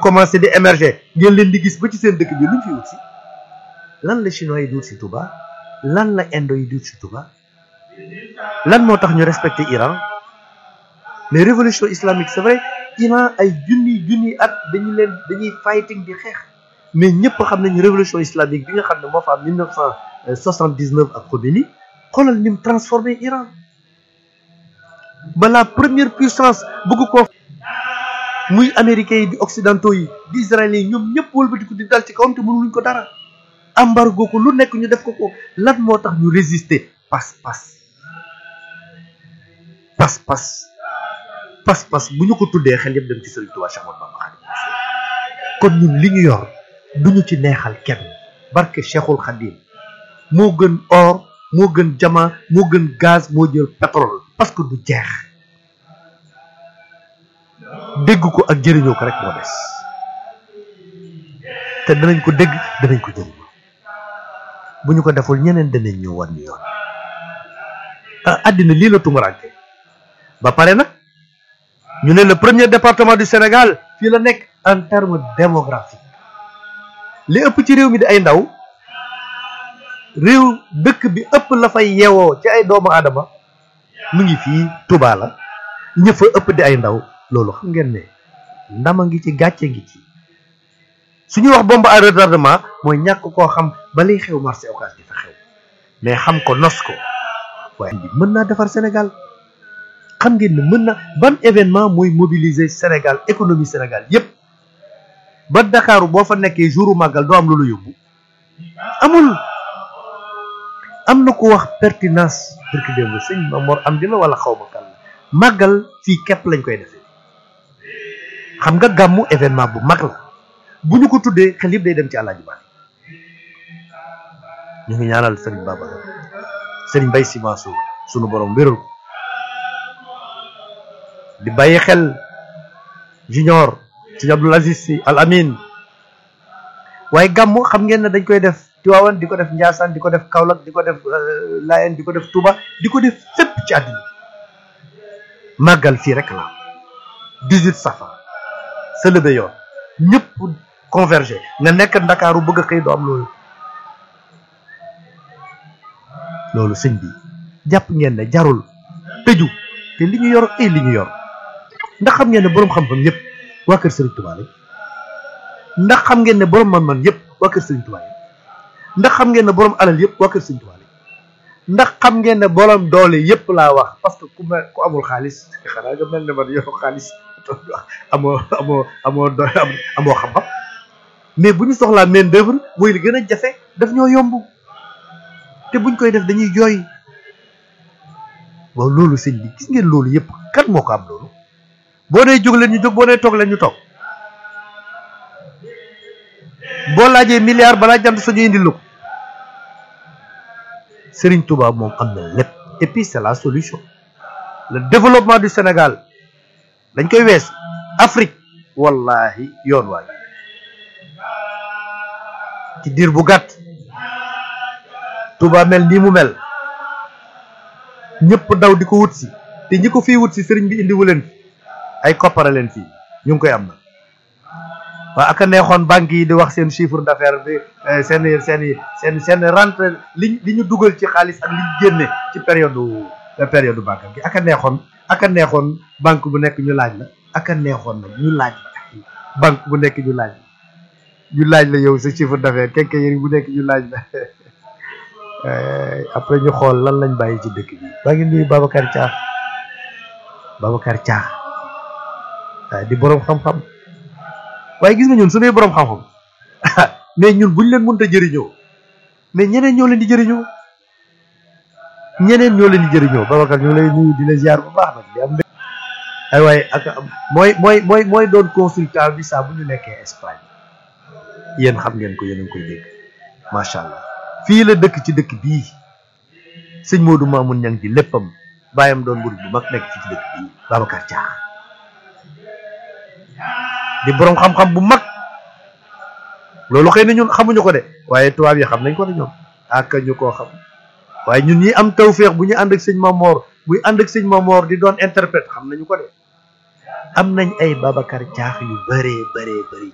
commencé di émerger ngeen leen di gis ba ci seen dëkk bi luñ fi wut si lan la chinois yi di wut si Touba lan la indo yi di wut si Touba lan moo tax ñu respecté Iran mais révolution islamique c'est vrai Iran ay junni junni at dañu leen dañuy fighting di xeex mais ñëpp xam nañu révolution islamique bi nga xam ne moo fa am 1979 ak Khomeini xoolal ni mu transformé Iran ba la première puissance bëgg ko muy américains yi di occidentaux yi di israéliens yi ñoom ñëpp wëlbatiku di dal ci kawam te mënuluñ ko dara embargo ko lu nekk ñu def ko ko lan moo tax ñu résister pas-pas pas-pas pas-pas bu ñu ko tuddee xel yëpp dem ci Sëriñ Tuubaa Cheikh Ahmadou Bamba Xaadimu Rasuul kon ñun li ñu yor duñu ci neexal kenn barke Cheikhul Khadim moo gën or moo gën jama moo gën gaz moo jël pétrole parce que du jeex dégg ko ak jëriñoo ko rek moo des te danañ ko dégg danañ ko jëriñoo bu ñu ko deful ñeneen danañ ñëw war ñu yoon ah àddina lii la tumuraanke ba pare nag ñu ne le premier département du Sénégal fii la nekk en terme démographique li ëpp ci réew mi di ay ndaw réew dëkk bi ëpp la fay yeewoo ci ay doomu aadama mu ngi fii Touba la ñë fa ëpp di ay ndaw loolu xam ngeen ne ndama ngi ci gàcce ngi ci su ñuy wax bombe à retardement mooy ñàkk koo xam ba liy xew marché occas di fa xew mais xam ko nos ko waaye bi mën naa defar Sénégal xam ngeen ne mën na ban événement mooy mobiliser Sénégal économie Sénégal yépp ba Dakaaru boo fa nekkee jouru màggal doo am lu la yóbbu amul am na ko wax pertinence barki démb sëñ Mamor am dina wala xaw ma kan la màggal fii képp lañ koy defee xam nga gàmmu événement bu mag la bu ñu ko tuddee xel yëpp day dem ci àllaaji Maalik ñu ngi ñaanal sëriñ Babacar sëriñ Bay Si Mansour sunu borom wéral ko di bàyyi xel junior sëñ Abdoul Aziz Si Al Amin waaye gàmmu xam ngeen ne dañ koy def Tiwaawan di ko def Njaasaan di ko def Kaolack di ko def Laayeen di ko def Touba di ko def fépp ci àddina màggal fii rek la 18 safar sa lëbe yoon ñëpp converger nga nekk ndakaaru bëgg a xëy doo am loolu loolu sëñ bi jàpp ngeen ne jarul tëju te li ñu yor ay li ñu yor ndax xam ngeen ne boroom xam-xam yëpp waa kër Sëriñ Tuubaa lañ ndax xam ngeen ne boroom man-man yëpp waa kër Sëriñ Tuubaa lañ ndax xam ngeen ne boroom alal yëpp waa kër Sëriñ Tuubaa lañ ndax xam ngeen ne boroom doole yëpp laa wax parce que ku mel ku amul xaalis xanaa nga mel ne man yow xaalis amoo amoo amoo do amoo xam-xam mais bu ñu soxlaa main d'œuvre mooy li gën a jafe daf ñoo yomb te buñ koy def dañuy jooy waaw loolu sëñ bi gis ngeen loolu yëpp kan moo ko am loolu boo nee jóg leen ñu jóg boo nee toog leen ñu toog boo laajee milliard balaa jant sañu indil la ko Serigne Touba moom am na lépp et puis c'est la solution le développement du Sénégal dañ koy wees Afrique wallahi yoon waay ci diir bu gàtt Touba mel nii mu mel ñëpp daw di ko wut si te ñi ko fii wut si sëriñ bi indiwu leen fi ay koppara leen fii ñu ngi koy am na waa aka neexoon banques yi di wax seen chiffre d'affaires bi seen seen seen seen rentrée li li ñu dugal ci xaalis ak li ñu génne ci période période banque gi aka neexoon aka neexoon banque bu nekk ñu laaj la aka neexoon nag ñu laaj la banque bu nekk ñu laaj la ñu laaj la yow sa chiffre d'affaires kenke bu nekk ñu laaj la après ñu xool lan lañ bàyyi ci dëkk bi baa ngi nuyu Babacar Thiax Babacar Thiax waaye di boroom xam-xam waaye gis nga ñun suñuy boroom xam-xam mais ñun buñ leen mënta jëriñoo mais ñeneen ñoo leen di jëriñoo ñeneen ñoo leen di jëriñoo Babacar ñu lay nuyu di la ziar bu baax nag di am ay waaye ak mooy mooy mooy mooy doon consultant bi saa bu ñu nekkee Espagne yéen xam ngeen ko yéen a ngi koy dégg macha allah fii la dëkk ci dëkk bii sëñ Modou Mamoun ñang di léppam bàyyam doon murid bu mag nekk fii ci dëkk bii Babacar Thiax di boroom xam-xam bu mag loolu xëy na ñun xamuñu ko de waaye tubaab yi xam nañ ko de ñoom ak ñu koo xam waaye ñun ñi am tawféex bu ñu ànd ak sëñ Mamor buy ànd ak sëñ Mamor di doon interprète xam nañu ko de am nañ ay Babacar Thiax yu bëree bëree bëri